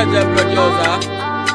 Jeje producer.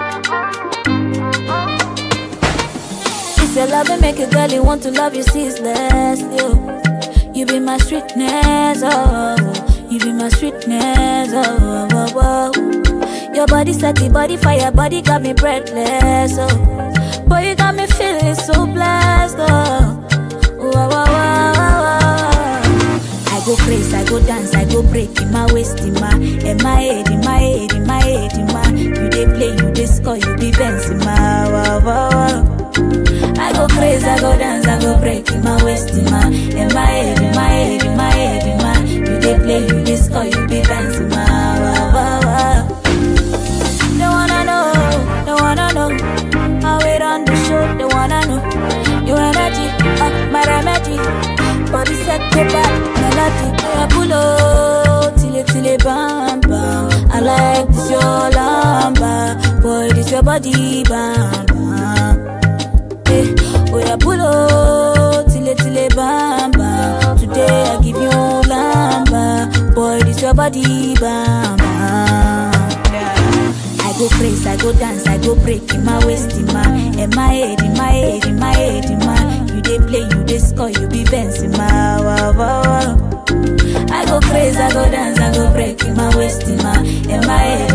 It's your love and make a girl you want to love you ceaseless. You, you be my sweetness, oh, you be my sweetness, oh, oh, oh, oh. Your body set the body fire, body got me breathless, oh. Boy, you got me feeling so blessed, oh. Oh, oh, oh, oh, oh, oh. I go crazy, I go dance, I go break in my waist, in my, in my head, in my head, in my head, in my. You dey play, you dey score, you be bouncing, my, wow, wow, wow. I go crazy, I go dance, I go break in my waist, in my, in my head, in my head, in my head, in my. You dey play, you dey score, you be dancing, my, wow, wow, wow. They wanna know, they wanna know how it on the show. They wanna know your energy, uh, my remedy. Body set to back, melody. Yeah, pull up, till it, till it, bam, bam. I like this your lamba, boy, this your body, bam, bam. Eh, oh yeah, pull up, till it, till it, bam, bam. Today I give you lamba, boy, this your body, bam, bam. I go crazy, I go dance, I go break in my waist, in my, in my head, in my head, in my head, in my. You dey play, you dey score, you be bouncing, my wow, wow, wow. I go crazy, I go dance, I go break in my waist, in my, in my head,